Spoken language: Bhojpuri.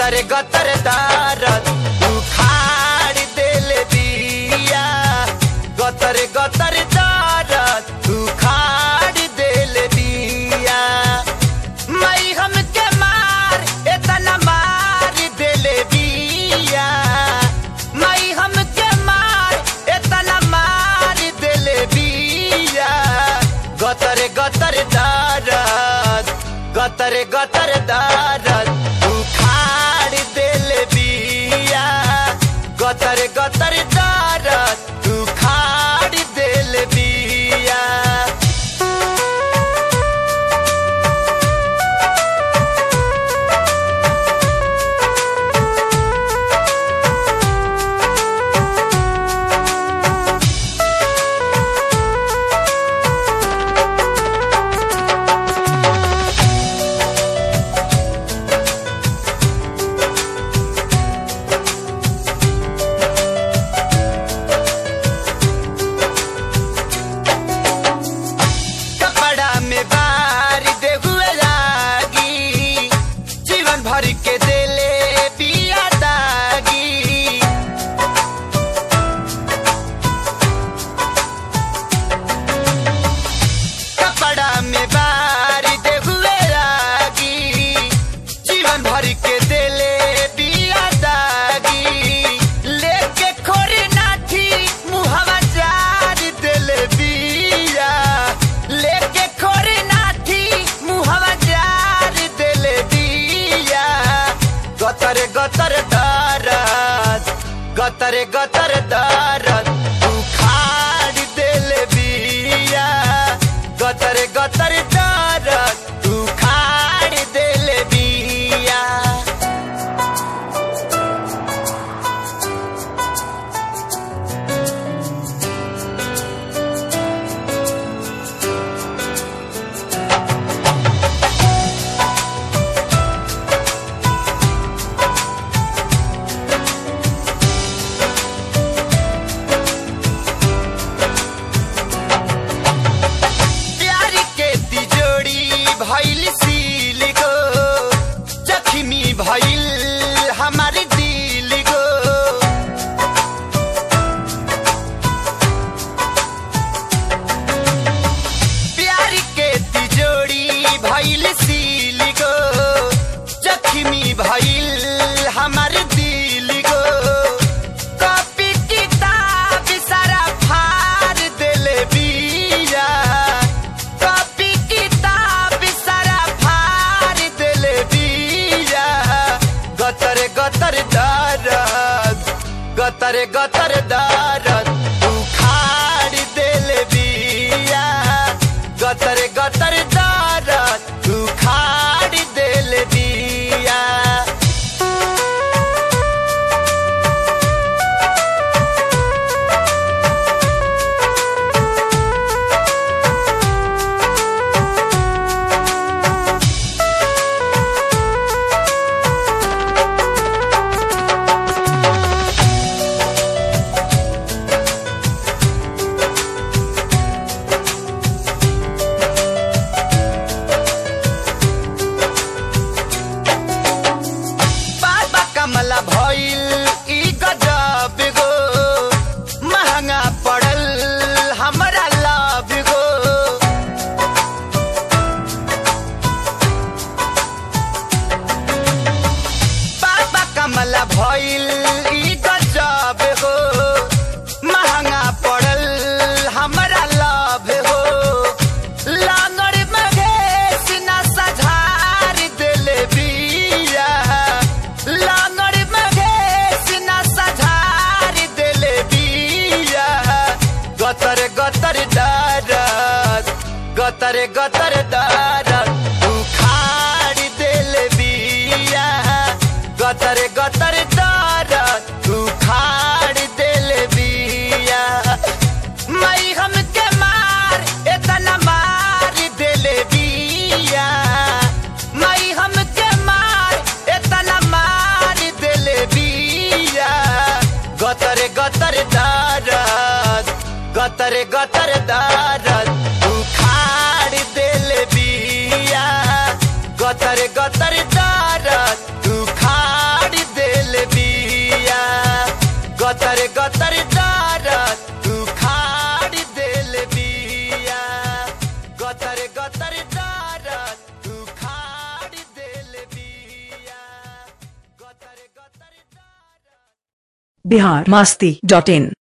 गतर गतर दारद उखाड़ देल दिया गतर गतर दारद उखाड़ देल दिया मई हम के मार इतना मार देल दिया मई हम के मार इतना मार देल दिया गतर गतर दारद गतर गतर दारद उखाड़ देल बिया गतर गतर दारद उखाड़ देल बिया कपड़ा में बार दे हुए लागी जीवन भर के देले बिया दागी कपड़ा में बार दे हुए लागी जीवन भर के देले बिया दागी लेके खोरी नाठी मुहवा जार देले बिया लेके खोरी नाठी मुहवा जार देले बिया गतर गतर दारद गतर गतर दारद उखाड़ देले बिया गतर गतर दारद उखाड़ देले बिया प्यार के तिजोरी भइल सील गो जख्मी भइल हमार दिल गो प्यार के तिजोरी भइल सील गो जख्मी भइल हमार दिल गो कॉपी किताब सारा फाड़ देले बिया कॉपी किताब सारा फाड़ देले बिया गतर गतर दारद गतर गतर दारद उखाड़ देले बिया गतर गतर दारद उखाड़ देले बिया बाबा कमला भइल ई गजब गो महंगा पड़ल हमरा लाभ गो बाबा कमला भइल ई गजब गो महंगा पड़ल हमरा लाभ हो लांगड़ मघेश न सझार देले बिया लांगड़ मघेश न सझार देले बिया गतर गतर दारद गतर गतर दारद उखाड़ देले बिया गतर गतर दारद उखाड़ देले बिया मई हम के मार इतना मार देले बिया मई हम के मार इतना मार देले बिया गतर गतर दारद गतर गतर दारद उखाड़ देले बिया गतर गतर दारद उखाड़ बिहार मास्ती डॉट इन